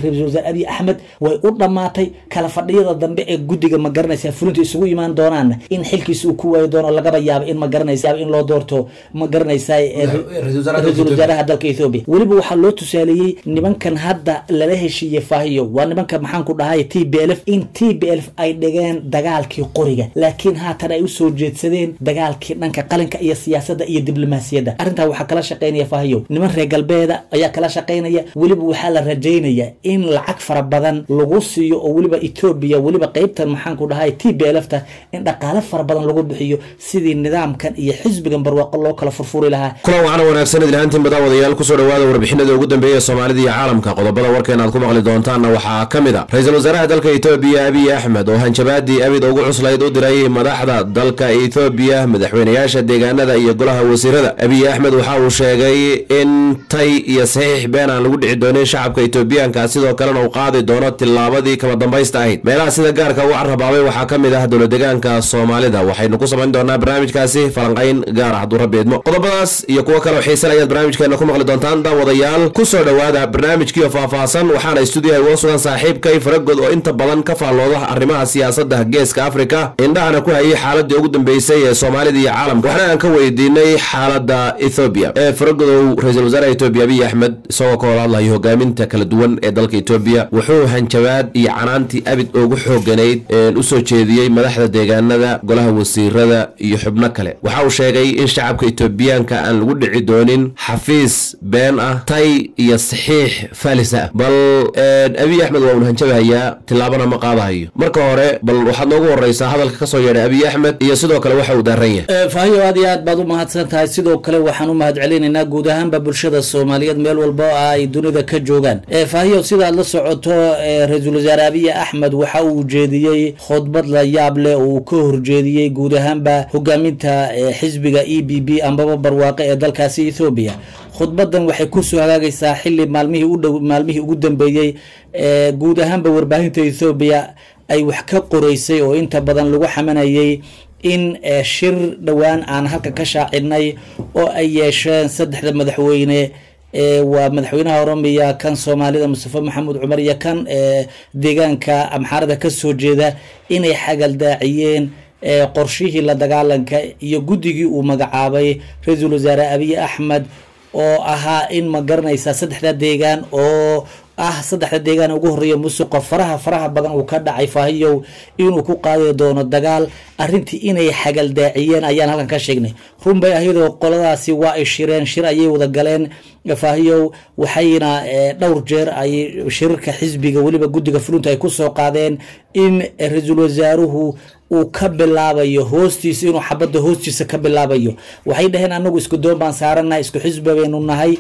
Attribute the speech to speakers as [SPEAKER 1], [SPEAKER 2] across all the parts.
[SPEAKER 1] ra-iisul wasaare abiy axmed way u dhammaatay kala fadhiyada dambe ee guddiga ma garanaysa fulinta isugu imaan doonaana in xilkiisa uu ku waayi doono lagaba yaabo in ma garanaysa in loo doorto ma garanaysa ra-iisul wasaaraha dalka ethoobia weliba waxaa loo tusaaleeyey nimankan hadda lala heshiiyey faahiyo waa nimanka maxaan ku dhahay t b l f in t b l f ay dhigeen dagaalkii qoriga laakiin haatan ay usoo jeedsadeen dagaalkii dhanka qalinka iyo siyaasadda iyo diblomaasiyadda arrintaa waxaa kala shaqaynaya faahiyo niman reer galbeeda ayaa kala shaqaynaya weliba waxaa la rajaynaya in lacag fara badan lagu siiyo oo weliba etoobiya weliba qeybtan maxaan ku dhahay t b l f ta in dhaqaale fara badan lagu bixiyo sidii nidaamkan iyo xisbigan barwaaqo loo kala furfuri lahaa
[SPEAKER 2] kulan waxaana wanaagsan idlahaantiin badawadayaal kusoo dhawaada warbixinada ugu dambeeya soomaalida iyo caalamka qodobada warkeena aad ku maqli doontaanna waxaa ka mid a ra-iisul wasaaraha dalka etoobiya abiy axmed oo hanjabaadii abid ugu cuslayd u diray madaxda dalka etoobiya madaxweynayaasha deegaanada iyo golaha wasiirada abiy axmed waxa uu sheegay in tay iyo saxiix been aan lagu dhici doonin shacabka etoobiyaanka sidoo kalena uu qaadi doono tillaabadii kama dambaysta ahayd meelaha sida gaarka u carrabaabay waxaa ka mid ah dowladegaanka soomaalida waxaynu ku samayn doonaa barnaamijkaasi falanqayn gaar ah hadduu rabbi idmo qodobadaas iyo kuwo kale oo xiisan ayaad barnaamijkeena ku maqli doontaan daawadayaal kusoo dhowaada barnaamijkiio faahfaahsan waxaana istuudiyaha uga sugan saaxiibkay faragod oo inta badan ka faallooda arrimaha siyaasadda geeska afrika indhahana ku hayay xaaladii ugu dambeysay ee soomaalida iyo caalamka waxna aan ka weydiinay xaaladda ethoobiya ee faragodow ra-iisul wasaaraha etoobiya abiy axmed isagoo ka wada hadlayo hogaaminta kala duwan ee dalka etoobiya wuxuu hanjabaad iyo canaantii abid ugu xooganayd usoo jeediyey madaxda deegaanada golaha wasiirada iyo xubno kale waxa uu sheegay in shacabka etoobiyaanka aan lagu dhici doonin xafiis been ah tay iyo saxiix faalis ah bal abiy axmed waa uun hanjabahayaa tillaabana ma qaadahayo marka hore bal waxaad noogu horeysaa hadalka kasoo yeedhay abiy axmed iyo sidoo kale waxa uu daaran yahay
[SPEAKER 1] faahiyo aad iyo aad baad u mahadsan tahay sidoo kale waxaan u mahad celinaynaa guud ahaanba bulshada soomaaliyeed meel walba oo ay dunida ka joogaan faahiyo sidaad la socoto ra-iisul wasaare abiy axmed waxa uu jeediyey khudbad la yaab leh oo uu ka horjeediyey guud ahaanba hogaaminta xisbiga e b b ambaba barwaaqe ee dalkaasi ethoobiya khudbadan waxay kusoo hagaagaysaa xili maalmihii udhow maalmihii ugu dambeeyey guud ahaanba warbaahinta ethoobiya ay wax ka qoreysay oo inta badan lagu xamanayay in shir dhowaan aan halka ka shaacidnay oo ay yeesheen saddexda madaxweyne waa madaxweynaha oromiya kan soomaalida mustafa maxamuud cumar iyo kan deegaanka amxaarada kasoo jeeda inay xagaldaaciyeen qorshihii la dagaalanka iyo guddigii uu magacaabay ra-iisul wasaare abiy axmed oo ahaa in ma garanaysa saddexda deegaan oo ah saddexda deegaan ugu horeeya musuqa faraha faraha badan uu ka dhacay faahiyow inuu ku qaadi doono dagaal arrintii inay xagaldaaciyeen ayaan halkan ka sheegnay run bay ahayadoo qoladaasi waa ay shireen shir ayay wada galeen faahiyow waxayna dhowr jeer ay shirarka xisbiga weliba guddiga fulinta ay kusoo qaadeen in ra-iisul wasaaruhu uu ka bilaabayo hoostiisa inuu xabadda hoostiisa ka bilaabayo waxay dhaheen anagu isku doon baan saarana isku xisbi baynu nahay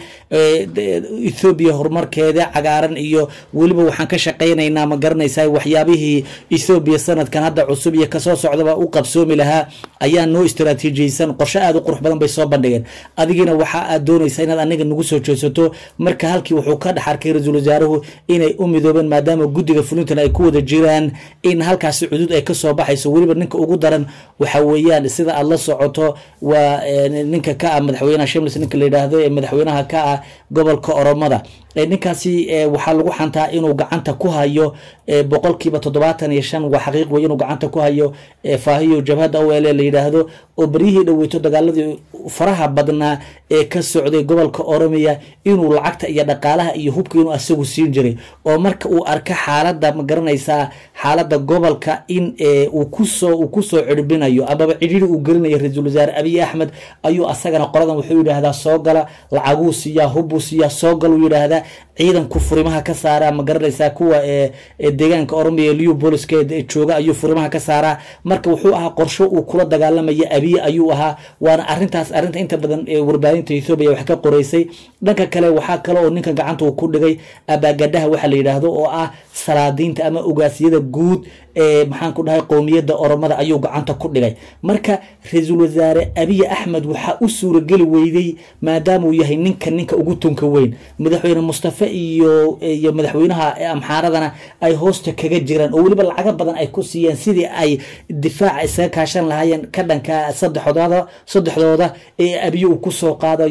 [SPEAKER 1] ethoobiya horumarkeeda cagaaran iyo weliba waxaan ka shaqaynaynaa ma garanaysaa waxyaabihii ethoobiya sanadkan hadda cusub iyo kasoo socdaba u qabsoomi lahaa ayaa noo istaraatiijiyeysan qorshe aada u qurux badan bay soo bandhigeen adigiina waxa aad doonaysaa inaad aniga nagu soo jeesato marka halkii wuxuu ka dhex arkay ra-iisul wasaaruhu inay u midoobeen maadaama guddiga fulintan ay ku wada jiraan in halkaasi cudud ay kasoo baxayso weliba ninka ugu daran waxa weeyaan sida aada la socoto waa ninka ka ah madaxweynaha shimlis ninka la yidhaahdo ee madaxweynaha ka ah gobolka oromada ninkaasi waxaa lagu xantaa inuu gacanta ku hayo boqolkiiba toddobaatan iyo shan waa xaqiiq wey inuu gacanta ku hayo faahiyo jabhadda o l la yidhaahdo oo beryihii dhoweyto dagaaladii faraha badnaa ee ka socday gobolka oromiya inuu lacagta iyo dhaqaalaha iyo hubka inuu asagu siin jiray oo marka uu arka xaaladda ma garanaysaa xaaladda gobolka in uu kusoo uu kusoo cirbinayo amaba cidhiri uu gelinayo ra-iisul wasaare abiy axmed ayuu asagana qoladan wuxuu yidhaahdaa soo gala lacaguu siiyaa hubbuu siiyaa soo gal uu yidhaahdaa ciidanku furimaha ka saaraa ma garanaysaa kuwa deegaanka oromiya liu booliska jooga ayuu furimaha ka saaraa marka wuxuu ahaa qorsho uu kula dagaalamaya abiye ayuu ahaa waana arintaas arinta inta badan warbaahinta ethoobiya wax ka qoreysay dhanka kale waxaa kale oo ninkan gacanta uu ku dhigay abaagadhaha waxa la yidhaahdo oo ah salaadiinta ama ogaasyada guud ee maxaan ku dhahay qowmiyadda oromada ayuu gacanta ku dhigay marka ra-iisul wasaare abiy axmed waxaa u suurageli weyday maadaama uu yahay ninka ninka ugu tunka weyn madaxweyne mustafe iyo iyo madaxweynaha amxaaradana ay hoosta kaga jiraan oo weliba lacago badan ay ku siiyeen sidii ay difaaca isaga kaashan lahaayeen ka dhanka saddexdooda saddexdooda ee abiye uu kusoo qaadayo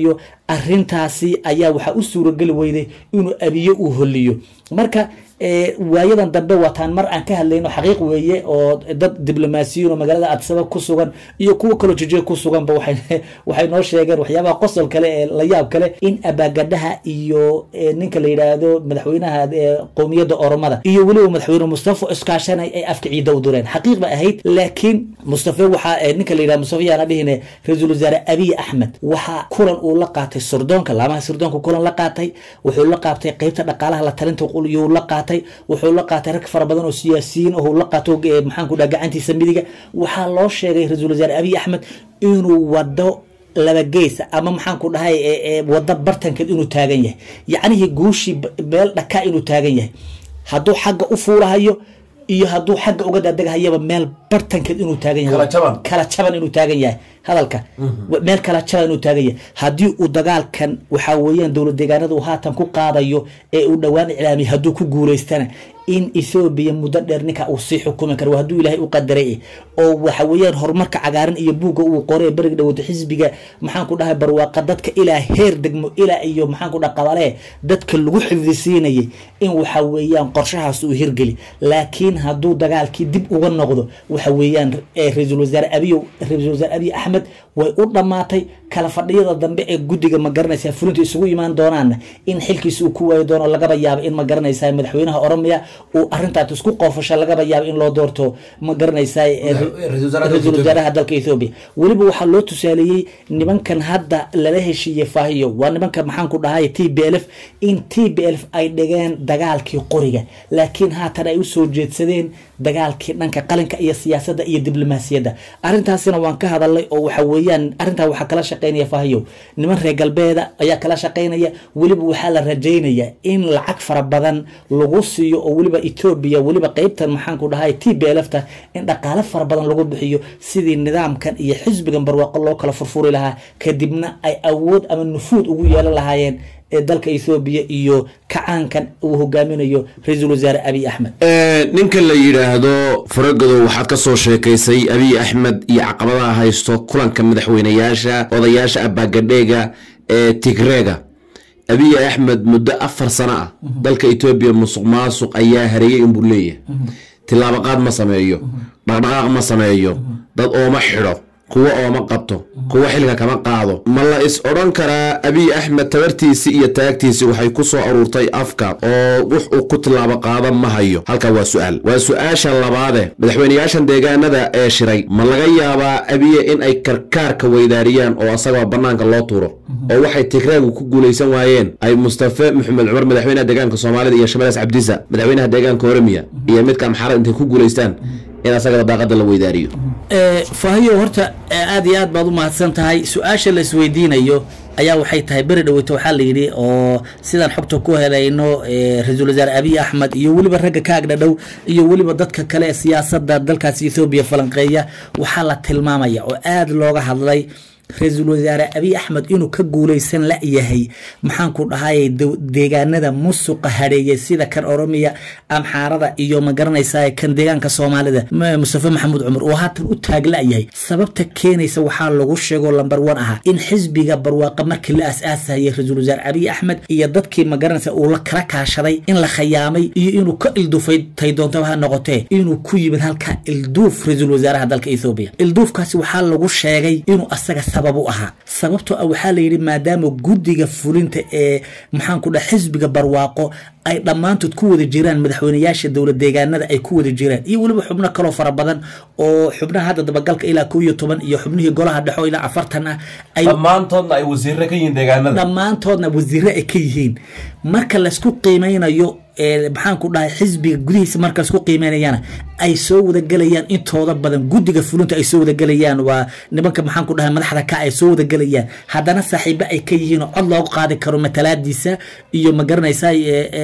[SPEAKER 1] arintaasi ayaa waxaa u suurageli weyday inuu abiye uu holiyo marka waayadan dambe waataan mar aan ka hadlayno xaqiiq weeye oo dad diblomaasiyiin oo magaalada adsaba ku sugan iyo kuwa kaloo jijiga ku suganba waxay noo sheegeen waxyaabaha qosol kale ee la yaab kale in abaagadhaha iyo ninka la yidhaahdo madaxweynaha qowmiyadda oromada iyo weliba madaxweyne mustafa iskaashanay ay afka ciida u dureen xaqiiq ba ahayd laakiin mustafa waxaa ninka la yidhahdo mustafa yaana dhihine ra-iisul wasaare abiy axmed waxaa kulan uu la qaatay surdoonka laamaha surdoonka kulan la qaatay wuxuu la qaatay qeybta dhaqaalaha la talinta yuu la qaatay wuxuu la qaatay rag fara badan oo siyaasiyiin oo la qaato maxaanku dhaha gacantiisa midiga waxaa loo sheegay ra-iisul wasaare abiy axmed inuu wado laba geesa ama maxaanku dhahay wado bartankeed inuu taagan yahay yacnihii guushii meel dhakaa inuu taagan yahay hadduu xagga u fuulahayo iyo hadduu xagga uga daadegahayaba meel bartankeed inuu taagan yahay kala jaban inuu taagan yahay hadalka meel kala jaban inuu taagan yahay haddii uu dagaalkan waxaa weeyaan dowlad deegaanada uu haatan ku qaadayo ee uu dhowaan iclaamiyay hadduu ku guulaystana in ethoobiya muddo dheer ninka uu sii xukumi karo hadduu ilaahay u qadaray oo waxa weeyaan horumarka cagaaran iyo buugga uu qoray beriga dhawata xisbiga maxaanku dhahay barwaaqa dadka ilaa heer degmo ilaa iyo maxaanku dhaha qabalee dadka lagu xifdisiinayay in waxa weeyaan qorshahaas uu hirgeli laakiin hadduu dagaalkii dib uga noqdo waxa weeyaan ra-iisul wasaare abiy ra-iisul wasaare abiy axmed way u dhammaatay kala fadhiyada dambe ee guddiga ma garanaysaa fulinta isugu imaan doonaana in xilkiisa uu ku waayi doono lagaba yaabo in ma garanaysaa madaxweynaha oromiya uu arrintaas isku qoofasho lagaba yaabo in loo doorto ma garanaysaa ra-iisul wasaaraha dalka ethoobiya weliba waxaa loo tusaaleeyey nimankan hadda lala heshiiyey faahiyo waa nimanka maxaanku dhahay t b l f in t b l f ay dhigeen dagaalkii qoriga laakiin haatan ay usoo jeedsadeen dagaalkii dhanka qalinka iyo siyaasadda iyo diblomaasiyadda arrintaasina waan ka hadalnay oo waxa weeyaan arrintaa waxaa kala shaqeynaya faahiyow niman reer galbeeda ayaa kala shaqeynaya weliba waxaa la rajaynaya in lacag fara badan lagu siiyo oo weliba etoobiya weliba qeybtan maxaanku dhahay t b l f ta in dhaqaale fara badan lagu bixiyo sidii nidaamkan iyo xisbigan barwaaqo loo kala furfuri lahaa kadibna ay awood ama nufuud ugu yeelan lahaayeen ee dalka ethoobiya iyo kacaankan uu hogaaminayo ra-iisul wasaare abiy axmed
[SPEAKER 2] ninka la yidhaahdo faragodow waxaad ka soo sheekaysay abiy axmed iyo caqabadaha haysto kulanka madaxweynayaasha odayaasha abaagadheega ee tigreega abiy axmed muddo afar sano ah dalka etoobiya musuq maasuq ayaa hareeyay inbuu leeyahay tilaabaqaad ma sameeyo dhaqdhaqaaq ma sameeyo dad ooma xidho kuwo ooma qabto kuwo xilka kama qaado ma la is odhan karaa abiy axmed tabartiisii iyo taagtiisii waxay ku soo aruurtay afka oo wux uu ku tilaabo qaada ma hayo halkaa waa su-aal waa su-aasha labaade madaxweynayaashan deegaanada ee shiray ma laga yaabaa abiye in ay karkaarka weydaariyaan oo asagoo bannaanka loo tuuro oo waxay tigreegu ku guulaysan waayeen ay mustafe maxamed cumar madaxweynaha deegaanka soomaalida iyo shamalees cabdisa madaxweynaha deegaanka oremiya iyo midka amxaarad intay ku guulaystaan in asagada daaqada la weydaariyo
[SPEAKER 1] faahiyo horta aada iyo aad baad u mahadsan tahay su-aasha la isweydiinayo ayaa waxay tahay beri dhaweyto waxaa la yidhi oo sidaan xogta ku helayno ra-iisul wasaare abiy axmed iyo weliba ragga ka agdhadhow iyo weliba dadka kale ee siyaasadda dalkaasi ethoobiya falanqeeya waxaa la tilmaamaya oo aada looga hadlay ra-iisul wasaare abiy axmed inuu ka guulaysan la-yahay maxaanku dhahay deegaanada musuqa hadheeyay sida kan oromiya amxaarada iyo ma garanaysaa kan deegaanka soomaalida mustafe maxamuud cumar oo haatan u taag la-yahay sababta keenaysa waxaa lagu sheego lamber one ahaa in xisbiga barwaaqa markii la as-aasayay ra-iisul wasaare abiy axmed iyo dadkii ma garanaysa uu la kala kaashaday in la khayaamay iyo inuu ka ildufay tay doontaba ha noqotee inuu ku yimid halka ilduuf ra-iisul wasaaraha dalka ethoobiya ilduufkaasi waxaa lagu sheegay inuu asaga u ahaa sababtoo ah waxaa layidhi maadaama guddiga fulinta ee maxaanku dhaha xisbiga barwaaqo ay dhammaantood ku wada jiraan madaxweynayaasha dowlad deegaanada ay ku wada jiraan iyo weliba xubno kaloo fara badan oo xubnaha hadda dabagalka ilaa kow iyo toban iyo xubnihii golaha dhexo ilaa afartan ah
[SPEAKER 3] dhammaantoodna ay wasiire ka yihiin deegaanada
[SPEAKER 1] dhammaantoodna wasiire ay ka yihiin marka laysku qiimeynayo maxaanku dhahay xisbiga gudihiisa marka laisku qiimeynayana ay soo wadagelayaan intooda badan guddiga fulinta ay soo wadagelayaan waa nimanka maxaanku dhahay madaxda ka ay soo wadagelayaan haddana saaxiibo ay ka yihiin oo cod loogu qaadi karo matalaadiisa iyo ma garanaysaa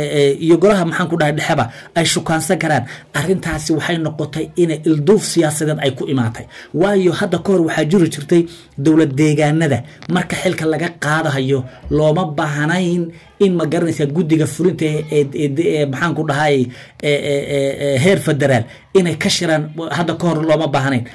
[SPEAKER 1] iyo golaha maxaanku dhahay dhexeba ay shukaansan karaan arrintaasi waxay noqotay inay ilduuf siyaasadeed ay ku imaatay waayo hadda ka hor waxaa jiri jirtay dowlad deegaanada marka xilka laga qaadahayo looma baahnayn in ma garanaysaa guddiga fulinta maxaanku dhahay heer federaal inay ka shiraan hadda ka hor looma baahnayn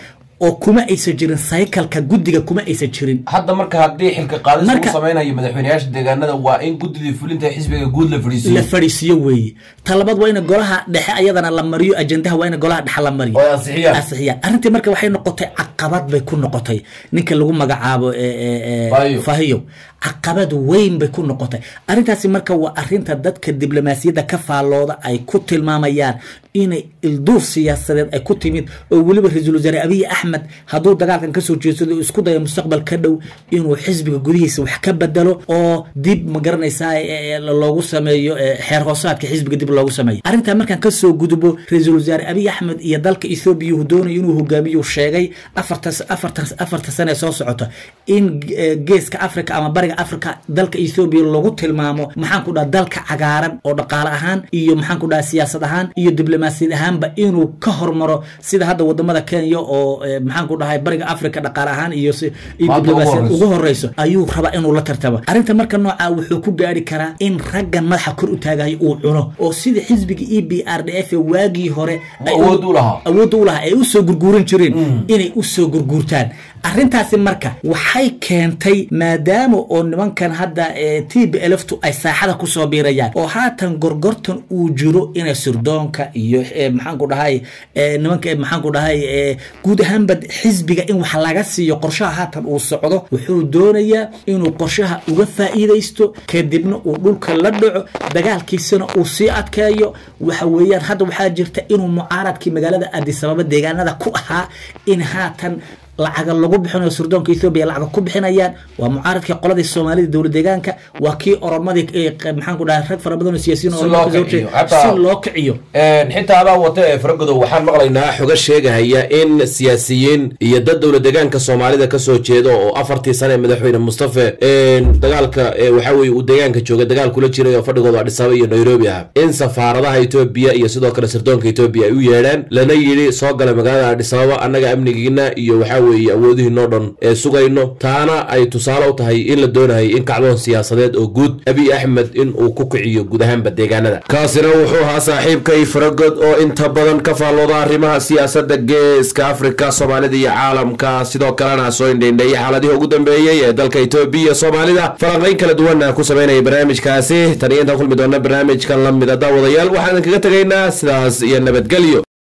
[SPEAKER 1] oo kuma aysan jirin saykalka guddiga kuma aysan jirin
[SPEAKER 3] hadda marka haddii xilka qaadis
[SPEAKER 1] Marka-
[SPEAKER 3] lagu samaynayo madaxweyneyaasha deegaanada waa in guddidii fulinta xisbiga guud la
[SPEAKER 1] la
[SPEAKER 3] fadhiisiyo
[SPEAKER 1] fadhiisiyo weeye talabaad waa in golaha dhexe ayadana la mariyo ajendaha waa in golaha dhexe la mariyo
[SPEAKER 3] oo ay ansixiyaan
[SPEAKER 1] ansixiyaan arrintii marka waxay noqotay caqabad bay ku noqotay ninka lagu magacaabo ee, ee, ee,
[SPEAKER 3] Fahiyo.
[SPEAKER 1] fahiyo caqabad weyn bay ku noqotay arrintaasi marka waa arrinta dadka diblomaasiyadda ka faallooda ay ku tilmaamayaan inay ilduuf siyaasadeed ay ku timid oo weliba ra-iisul wasaare abiy axmed hadduu dagaalkan kasoo jeedsado oo isku dayo mustaqbal ka dhow inuu xisbiga gudihiisa wax ka bedelo oo dib ma garanaysaa ee, ee, loogu sameeyo ee, xeer hoosaadka xisbiga dib loogu sameeyo arrintaa markaan kasoo gudbo ra-iisul wasaare abiy axmed iyo dalka ethoobiya uu doonayo inuu hogaamiyo sheegay afartan afartan afartan sane soo socota in eh, geeska africa ama bariga africa dalka ethoobiya lagu tilmaamo maxaan ku dhaha dalka cagaaran oo dhaqaale ahaan iyo maxaan ku dhaha siyaasad ahaan iyo diblomaasiyad ahaanba inuu ka hormaro sida hadda wadamada kenya oo eh, maxaan ku dhahay bariga africa dhaqaale ahaan iyo si- iyo
[SPEAKER 3] Maanta ugu
[SPEAKER 1] diblomaasiyad
[SPEAKER 3] horeyso.
[SPEAKER 1] ugu horeyso ayuu rabaa inuu la tartamo arrinta marka nooca wuxuu ku gaari karaa in raggan madaxa kor u taagayo uu cuno oo sida xisbiga e b r d f waagii hore ay u-
[SPEAKER 3] awood u lahaa
[SPEAKER 1] awoodda u lahaa ay u soo gurguuran jireen inay u soo gurguurtaan arrintaasi marka waxay keentay maadaama oo nimankan hadda eh, t b lftu ay saaxada kusoo biirayaan oo haatan gorgortan uu jiro inay sirdoonka iyo eh, maxaan ku dhahay eh, nimanka eh, maxaan ku dhahay eh, guud ahaanba xisbiga in wax laga siiyo qorshaha haatan uu socdo wuxuu doonayaa inuu qorshaha uga faa'iidaysto kadibna uu dhulka la dhaco dagaalkiisana uu sii adkeeyo waxa weeyaan hadda waxaa jirta inuu mucaaradkii magaalada addis ababa deegaanada ku ahaa in haatan lacaga lagu bixinayo sirdoonka ethoobia lacaga ku bixinayaan waa mucaaradkii qoladii soomaalida dowlad deegaanka waa kii oromadii eh, maxaan ku dhahay rag fara badan oo siyaasiyiin
[SPEAKER 3] Si
[SPEAKER 1] oo
[SPEAKER 3] loo
[SPEAKER 1] oromada kasoo
[SPEAKER 3] kiciyo,
[SPEAKER 1] horjeeda,
[SPEAKER 3] hataa-
[SPEAKER 1] si loo kiciyo
[SPEAKER 3] xitaa adaa wata ee faragodow waxaan maqlaynaa
[SPEAKER 2] maqlaynaa xoga sheegahaya in siyaasiyiin iyo dad dowla deegaanka soomaalida kasoo jeeda oo afartii sane madaxweyne mustafe dagaalka ee waxa weye uu deegaanka jooga dagaal kula jiray oo fadhigooda Addis Ababa iyo nairobi ah in safaaradaha etoobiya iyo sidoo kale sirdoonka etoobiya ay u yeedhaan lana yidhi soo gala magaalada Addis Ababa annaga amnigiina iyo waxa weeye awoodihiinoo dhan ee sugayno taana ay tusaale u tahay in la doonahay in kacdoon siyaasadeed oo guud abiy axmed in uu ku kiciyo guud ahaanba deegaanada kaasina wuxuu ahaa saaxiibkay faragod oo inta badan ka faallooda arrimaha siyaasadda geeska afrika soomaalida iyo caalamka sidoo kalena soo indhaindheeyay xaaladihii ugu dambeeyey ee dalka etoobiya iyo soomaalida falanqayn kala duwana ku samaynaya barnaamijkaasi tan iyo intaan kulmi doona barnaamijkan la mida daawadayaal waxaan kaga tegaynaa sidaas iyo nabadgelyo